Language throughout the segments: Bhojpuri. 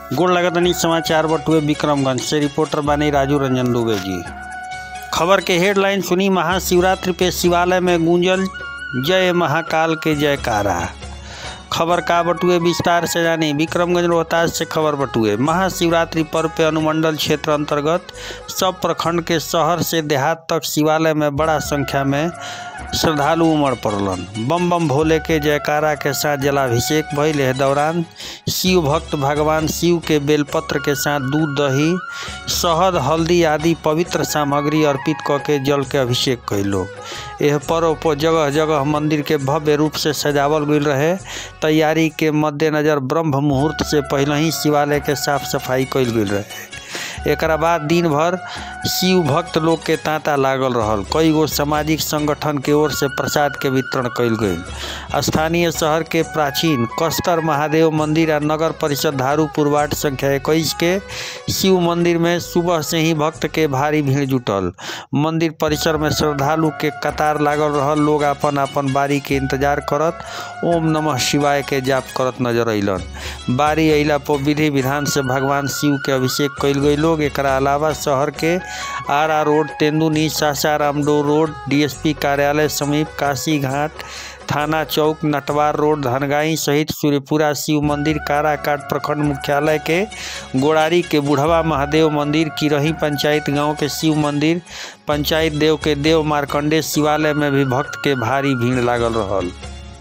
गोड़ लगतनी समाचार बटुए विक्रमगंज से रिपोर्टर बानी राजू रंजन दुबे जी खबर के हेडलाइन सुनी महाशिवरात्रि पे शिवालय में गूंजल जय महाकाल के जयकारा खबर का बटुए विस्तार से जानी विक्रमगंज रोहतास से खबर बटुए महाशिवरात्रि पर्व पे अनुमंडल क्षेत्र अंतर्गत सब प्रखंड के शहर से देहात तक शिवालय में बड़ा संख्या में श्रद्धालु उमड़ पड़लन बम बम भोले के जयकारा के साथ जलाभिषेक भइल एह दौरान शिव भक्त भगवान शिव के बेलपत्र के साथ दूध दही शहद हल्दी आदि पवित्र सामग्री अर्पित क के जल के अभिषेक कैलो एह पर्व पर जगह जगह मंदिर के भव्य रूप से सजावल गईल रहे तैयारी के मद्देनजर ब्रह्म मुहूर्त से पहले ही शिवालय के साफ सफाई कैल गईल रहे एकरा बाद दिन भर शिव भक्त लोग के तांता लागल रहल कई गो सामाजिक संगठन के ओर से प्रसाद के वितरण कयल गईल स्थानीय शहर के प्राचीन कस्तर महादेव मंदिर आ नगर परिषद धारूपुर वार्ड संख्या इक्कीस के शिव मंदिर में सुबह से ही भक्त के भारी भीड़ जुटल मंदिर परिसर में श्रद्धालु के कतार लागल रहल लोग अपन अपन बारी के इंतजार करत ओम नमः शिवाय के जाप करत नजर अइलन बारी अइला पर विधि विधान से भगवान शिव के अभिषेक कयल गई लोग एकरा अलावा शहर के R R road Tenduni Sasaram डोर रोड डीएसपी कार्यालय समीप काशी घाट थाना चौक नटवार रोड धनगाई सहित सूर्यपुरा शिव मंदिर काराकाट प्रखंड मुख्यालय के गोड़ारी के बुढ़वा महादेव मंदिर किरही पंचायत गांव के शिव मंदिर पंचायत देव के देव मार्कंडे शिवालय में भी भक्त के भारी भीड़ लागल रहल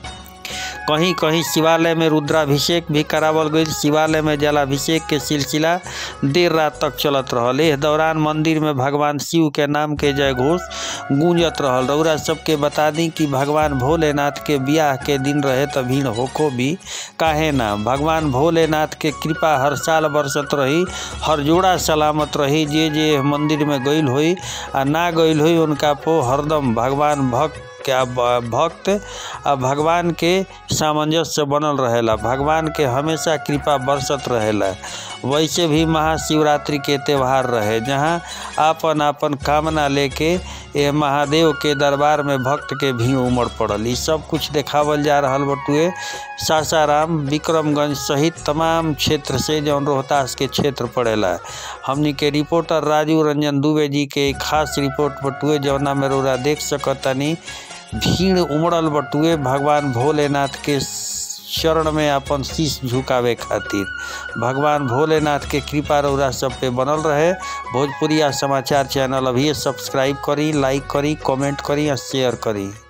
कहीं कहीं शिवालय में रुद्राभिषेक भी करावल गई शिवालय में जलाभिषेक के सिलसिला देर रात तक चलत रहल एह दौरान मंदिर में भगवान शिव के नाम के जय घोष गूंजत रहल रउरा सबके बता दी कि भगवान भोलेनाथ के बियाह के दिन रहे त भीड़ होको भी काहे ना भगवान भोलेनाथ के कृपा हर साल बरसत रही हर जोड़ा सलामत रही जे जे मंदिर में गईल होई आ ना गईल होई उनका पो हरदम भगवान भक्त क्या भक्त आ भगवान के सामंजस्य बनल रहेला भगवान के हमेशा कृपा बरसत रहेला वैसे भी महाशिवरात्रि के त्यौहार रहे जहाँ आपन आपन कामना लेके ये महादेव के दरबार में भक्त के भीड़ उमड़ पड़ल ई सब कुछ देखावल जा रहल बटुए सासाराम विक्रमगंज सहित तमाम क्षेत्र से जौन रोहतास के क्षेत्र पड़ेला हमनी के रिपोर्टर राजू रंजन दुबे जी के खास रिपोर्ट बटुए जौना में रोरा देख सकतनी भीड़ उमड़ल बटुए भगवान भोलेनाथ के चरण में अपन शीश झुकावे खातिर भगवान भोलेनाथ के कृपा रौरा सब पे बनल रहे भोजपुरिया समाचार चैनल अभी सब्सक्राइब करी लाइक करी कमेंट करी और शेयर करी